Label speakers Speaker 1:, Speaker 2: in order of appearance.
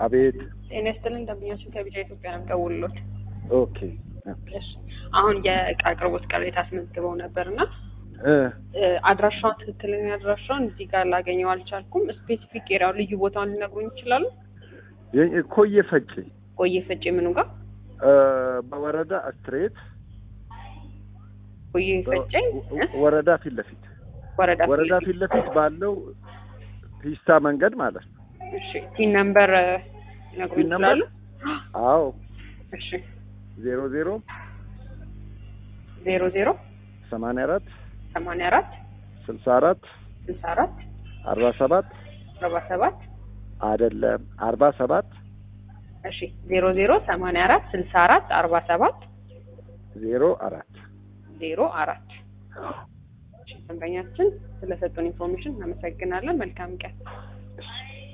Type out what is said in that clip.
Speaker 1: አቤት።
Speaker 2: ጤና ይስጥልን ደንበኛችን ከቢጫ ኢትዮጵያ ነው የምደውልሎት።
Speaker 1: ኦኬ
Speaker 2: እሺ አሁን የእቃ አቅርቦት ቅሬታ አስመዝግበው ነበር እና
Speaker 1: እ
Speaker 2: አድራሻውን ትክክለኛ አድራሻውን እዚህ ጋር ላገኘው አልቻልኩም። ስፔሲፊክ ኤሪያው ልዩ ቦታውን ሊነግሩኝ ይችላሉ?
Speaker 1: የ- ኮየ ፈጬ
Speaker 2: ቆየ ፈጬ ምኑ ጋር
Speaker 1: እ በወረዳ ስትሬት
Speaker 2: ቆየ ፈጬ እ?
Speaker 1: ወረዳ ፊት ለፊት
Speaker 2: ወረዳ
Speaker 1: ወረዳ ፊት ለፊት ባለው ፒስታ መንገድ ማለት ነው።
Speaker 2: እሺ ቲን ነምበር ሊነግሩኝ
Speaker 1: ቲን ነምበር?
Speaker 2: ይችላሉ?
Speaker 1: አዎ
Speaker 2: እሺ
Speaker 1: ዜሮ ዜሮ
Speaker 2: ዜሮ ዜሮ
Speaker 1: ሰማንያ አራት
Speaker 2: ሰማንያ አራት
Speaker 1: ስልሳ አራት
Speaker 2: ስልሳ አራት
Speaker 1: አርባ ሰባት
Speaker 2: አርባ ሰባት
Speaker 1: አይደለም አርባ ሰባት
Speaker 2: እሺ ዜሮ ዜሮ ሰማንያ አራት ስልሳ አራት አርባ ሰባት
Speaker 1: ዜሮ አራት
Speaker 2: ዜሮ አራት እሺ፣ ደንበኛችን ስለሰጡን ኢንፎርሜሽን እናመሰግናለን። መልካም ቀን።